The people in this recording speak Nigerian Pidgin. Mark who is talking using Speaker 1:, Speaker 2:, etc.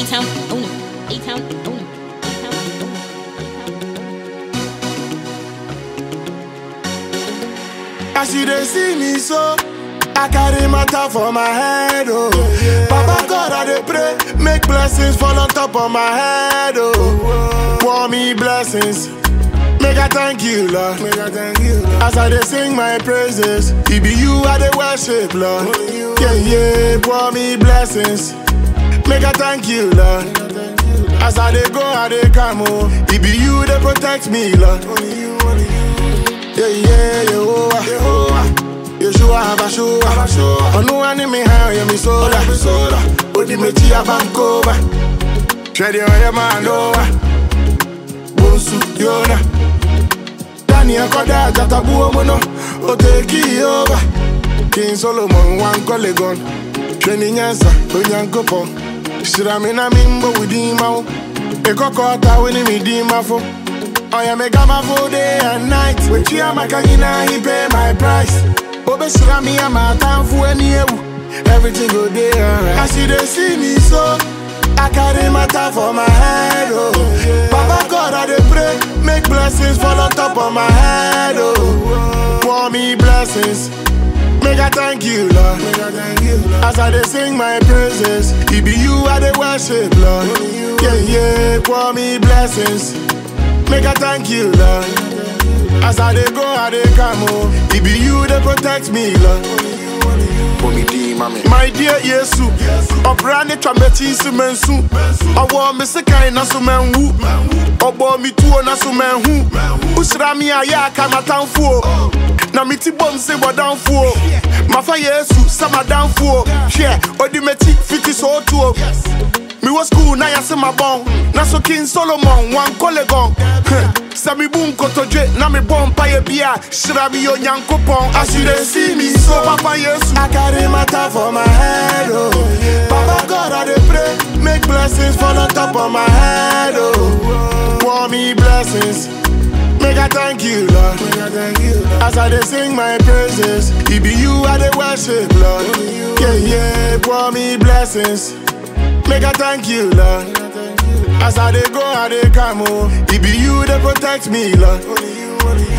Speaker 1: A-Town, own it. A-Town, own it. A-Town, own it.
Speaker 2: As you dey see me so, I carry matter for my head, oh. Papa God, I dey pray, make blessings fall on top of my head, oh. Pour me blessings, make I thank you, Lord. Make I thank you, Lord. As I dey sing my praises, it be you I dey worship, Lord. Yeah, yeah, pour me blessings, make I thank you, Lord. As I dey go, I dey come, oh. It be you that protect me, Lord. Yeah, yeah, Yehovah, Yehovah. Yeshua Habashua, Onua ni mi ha ya mi soda, soda. Odi me chi abankoba. Shedi oye manoa. Bonsu yona. Daniel Koda jatabu omono. O take over. King Solomon wan kolegon. Sheni nyansa onyankopon. Shirami na mimbo widima wo. Ekokota weni midima fo. Oya me gama for day and night. When she am a kanyina, he pay my price. Obe me am a time for any Everything go day alright. As you dey see me so, I carry matter for my head, oh. Papa God, I dey pray, make blessings fall on top of my head, oh. Pour me blessings. Make I thank you, Lord. As I dey sing my praises, it be you I dey worship, Lord. Yeah, yeah, pour me blessings. Make I thank you, Lord. As I dey go, I dey come, oh. It be you that protect me, Lord. My dear Yesu, ọbra ne twa m'akyi nso mansu ɔwɔ me sekan na so manwu ɔbɔ me tuo na so manhu wohyira me a yɛ aka m'atamfoɔ na meti bom se bɔdamfoɔ mafa Yesu sɛ madamfoɔ hwɛ ɔdi m'akyi fiti sɛ ɔtuo mewɔ skul na yɛse mabɔn na so king solomon wankɔ legon sɛ mebu nkotodwe na mebɔ mpayɛ bi a hyira me yɛ onyankopɔn as you dey see me so papa yesu I carry matter for my head oh papa god I dey pray make blessings fall on top of my head oh pour me blessings Make I thank you, Lord. As I dey sing my praises, it be you I dey worship, Lord. Yeah, yeah, pour me blessings. Make I thank you, Lord. As I dey go, I dey come, oh. It be you that protect me, Lord.